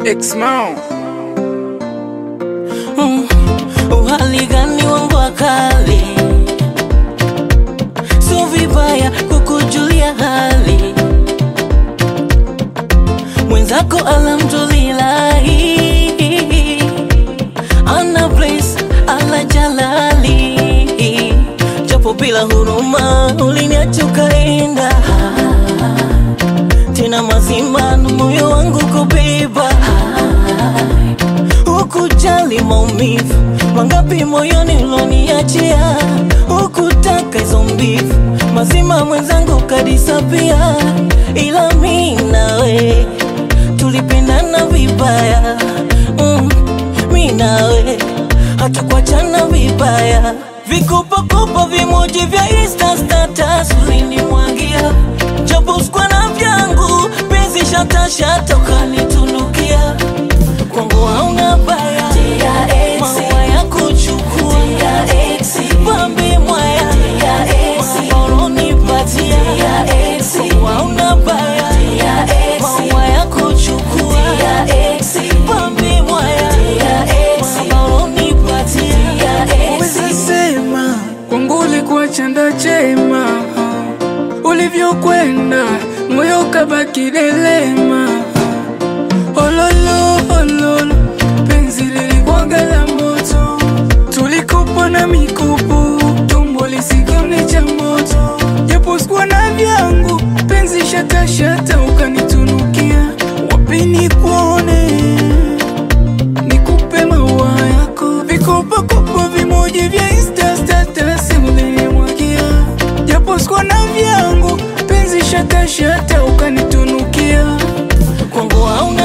X-Mount. Mm, uhali gani wangu wakali, sio vibaya kukujulia hali mwenzako, alhamdulillahi, ana place ala jalali, japo bila huruma uliniacha ukaenda, tena mazima na moyo wangu kubeba Hukujali maumivu mangapi moyoni uloniachia, hukutaka hizo mbivu mazima mwenzangu kadisapia, ila mi nawe tulipendana vibaya mm, mi nawe hatukuachana vibaya, vikopakopa vimoji vya Insta status ulinimwagia, japo sikuwa na vyangu penzi shatashata ukanitunukia kwangu hauna baya, maua ya kuchukua pambe mwaya, maoro nipatia, kwangu hauna baya, maua ya kuchukua pambe mwaya, maoro nipatia. Weza sema kwangu ulikuwa chanda chema, ulivyokwenda moyo kabaki delema. Ololo ololo, penzi lilikuwaga la moto, tulikupa na mikupu, tumbo lisikone cha moto, japo sikuwa na vyangu, penzi shata shata ukanitunukia, wapi nikuone nikupe maua yako, vikopakopa vimoji vya Insta status ulinimwagia, japo sikuwa na vyangu, penzi shata shata ukanitunukia kwangu hauna